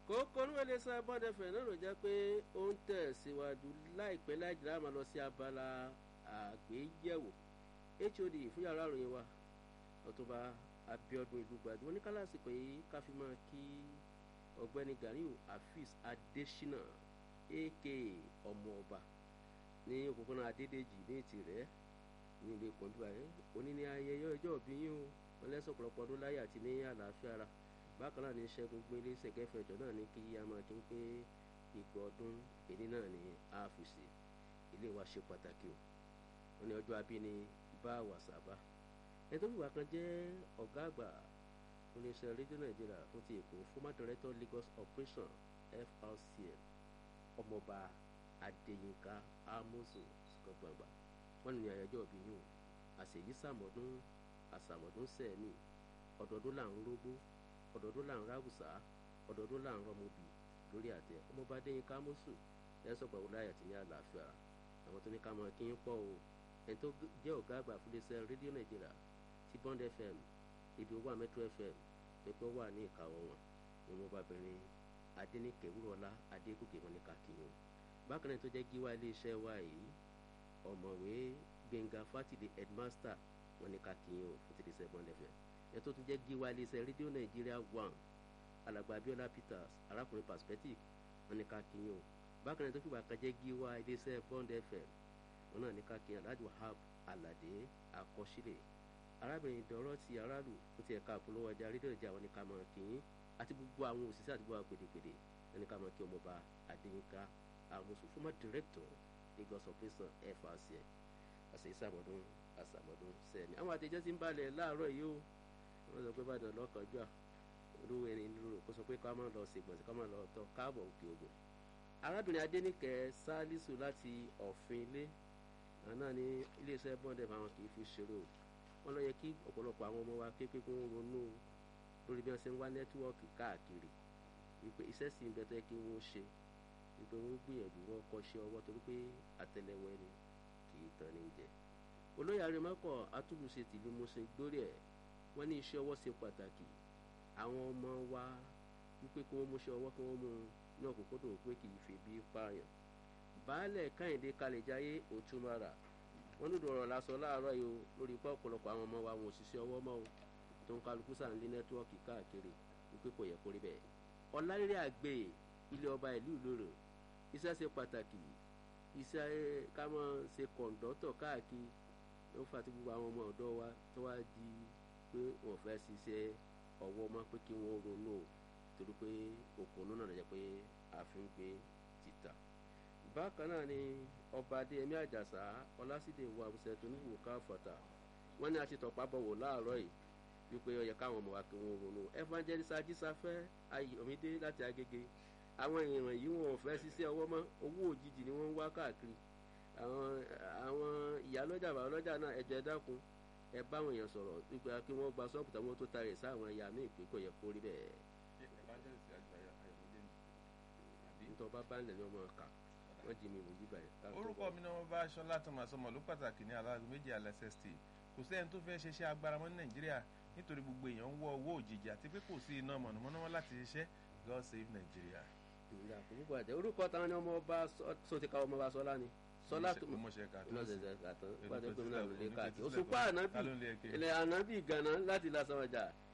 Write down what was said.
kókó ní wọlé sá bọ́dẹ̀fẹ̀ náà ló jẹ́ pé ó ń tẹ̀ síwájú láìpẹ́ láìjìlá máa lọ sí abala àgbéyẹ̀wò hod fún yàrá ìròyìn wa ọ̀túnba abiodun ìlúgbàdì wọn ní kálásìkò yìí ká fi máa kí ọ̀gbẹ́ni ganiu afis adesina aka ọmọ ọba ní òpópónà adédèjì ní tirẹ̀ ní ilé pọ̀njú ayé òní ní ayẹyẹ ọjọ́ òbí yín o wọn lẹ́sọ̀ pọ̀lọpọ̀ ọdún láyé àti ní àlàáfíà ara bákan náà ní ṣẹ́gun gbélé ṣẹ̀gẹ́fẹ̀jọ náà ní kí a máa kí n pé ìgbà ọdún èní náà ní àfùsì ilé wa ṣe pàtàkì o wọn ní ọjọ́ abí ni bá wàsábà ẹni tó fìwà kan jẹ́ ọ̀gá àgbà oníṣẹ́ rédíò nàìjíríà fún ti èkó former director lagos operation frcl ọmọọba adéyínká amosu sọgbàgbà wọn ní àyájọ́ òbí yìí o àṣèyí sàmọ́dún àsàmọ́dún sẹ́ẹ̀mì ọ̀dọ́dún là ń rógbó ọ̀dọ́dún là ń ráwùsá ọ̀dọ́dún là ń rọmọbì lórí àtẹ ọmọọba adéyínká amosu ẹ sọ̀gbà wọlé àyàtì ní àlàáfíà àwọn tó ní ká máa kí ń pọ̀ o ẹni tó jẹ́ ọ̀gá àgbà fún iléeṣẹ́ rédíò nàìjíríà ti bond fm ibi owó metro fm pẹpẹ wà ní ìkàwọ́ wọn ni wọn bá bẹ̀rẹ̀ adẹnìkẹ́ wúrọ̀lá adégòkè wọn ní kakíyàn bákan náà tó jẹ́ gíwá iléeṣẹ́ wa yìí ọ̀mọ̀wé gbẹ̀ngà fátìlì headmaster wọn ní kakíyàn fún ti iléeṣẹ́ bond fm ẹ tó tún jẹ́ gíwá iléeṣẹ́ rédíò nàìjíríà one alàgbà abiola peters arákùnrin perspective wọn ní kakíyàn bákan náà tó fìgbà kan jẹ́ gíwá iléeṣẹ́ bond fm wọn náà ní kakíyàn alhaji wahab alade akọsílẹ̀ arábìnrin dọ̀rọ̀ ti aráàlú tó ti ẹ̀ka àpolówó ọjà rédíò ìjà wọn ní ká máa kí yín àti gbogbo àwọn òṣìṣẹ́ àti gbogbo àwọn gbèdégbèdé wọn ní ká máa kí ọmọọba adéyínká àmọ̀sù former director lagos operation frcl àṣẹ ìsàmọ̀dún àṣàmọ̀dún sẹ́ni. àwọn àtẹ̀jẹ́ ti ń balẹ̀ láàárọ̀ yìí o wọ́n sọ pé bàdàn lọ́kànjúà olówó ẹni lóru kó sọ pé ká máa lọ ṣègbọ̀nsẹ̀ ká máa lọ tọ́ káàbọ̀ òkè ògùn. arábìnrin adéníkẹ́ sálísù láti ọ̀fin ilé àná ní iléeṣẹ́ bọ́ndẹ̀ fáwọn kì í fi ṣeré o wọn lọ yẹ kí ọ̀pọ̀lọpọ̀ àwọn ọmọ wa kékeré kí wọ́n ronú lórí bí wọ́n ṣe ń wá nẹ́tíwọ́ọ̀kì káàkiri wípé iṣẹ́ sì ń bẹ tẹ́ kí wọ́n ṣe wípé wọ́n gbìyànjú wọn kọ́ṣẹ́ ọwọ́ torí pé àtẹlẹwọ́ ẹni kì í tán ní jẹ. olóyè arimọ́kọ̀ atúbùṣe tìlú mọ́ṣẹ́ gbórí ẹ̀ wọ́n ní iṣẹ́ ọwọ́ ṣe pàtàkì àwọn ọmọ wa wípé kí wọ́n múṣẹ́ ọwọ́ kí wọ́n mú ní ọ̀kúnkúndùn pé kì í fi bí pààyàn. baálẹ̀ káyìndé kalẹ̀jáyé òtúmọ̀ra wọn ló dọ̀rọ̀ lásọ láàárọ̀ yìí o lórí ipá ọ̀pọ̀lọpọ̀ àwọn ọmọ wa wọn ò ṣiṣẹ́ ọwọ́ mọ́ o tó ń kálukú sàn lé nẹ́tíwọ́ọ̀kì káàkiri wípé kò yẹ kó rí bẹ́ẹ̀. ọ̀làrírí àgbè ilé ọba ìlú ìlóró iṣẹ́ ṣe pàtàkì iṣẹ́ ká mọ́ ṣe kọ̀ǹdọ́tọ̀ káàkiri ló fà tí gbogbo àwọn ọmọ ọ̀dọ́ wa tó wá di pé wọ́n fẹ́ ṣiṣẹ́ ọwọ́ mọ́ pé kí wọ́n ronú o torí pé òkùnú náà jẹ́ pé a fi ń gbé títà bákan náà ni ọba adéyẹmí àjàsá ọlásídé wa àbúṣe tó níwò káfọ̀tà wọ́n ní a ti tọ̀pá bọ̀wọ̀ láàárọ̀ yìí wípé ó yẹ káwọn ọmọ wa kí wọ́n ronú evangelist ajísáfẹ́ ayọ̀mídé láti agége àwọn èèyàn yìí wọn ò fẹ́ ṣiṣẹ́ ọwọ́ mọ́ owó òjijì ni wọ́n ń wá káàkiri àwọn àwọn ìyálọ́jà bàbálọ́jà náà ẹ̀jẹ̀ dákun ẹ báwọn èèyàn sọ̀rọ̀ wípé kí wọ́n gba sọ́ọ̀bù táwọn tó tarẹ̀ sáwọn ẹ̀yà míì pé kò yẹ kó rí bẹ́ẹ̀. nítorí bá bá ń lẹ̀ ní ọmọ kà wọ́n jí mi wò yí báyìí. orúkọ mi ni wọn bá aṣọ látọmọ àsọmọ ló pàtàkì ní aláàgọ méjì alẹsẹsítì kò sẹ́ni tó fẹ́ ṣiṣẹ́ agbára mọ́ ní nàìjíríà nítorí gbogbo èèyàn ń wọ owó òjijì àti pé kò sí iná mọ̀nàmọ́ná wọn láti ṣiṣẹ́ god save nigeria. ìrìn àkókò àjẹ orúkọ táwọn ni ọmọ ọba sọtìkà ọmọ ọba sọlá ni sọlá tó mọṣẹ kàtó lọ́sẹ̀sẹ̀ kàtó pàdé gómìnà ló lé káàkiri òṣùpá ànábì ilẹ̀ ànábì gànà láti lásán ọjà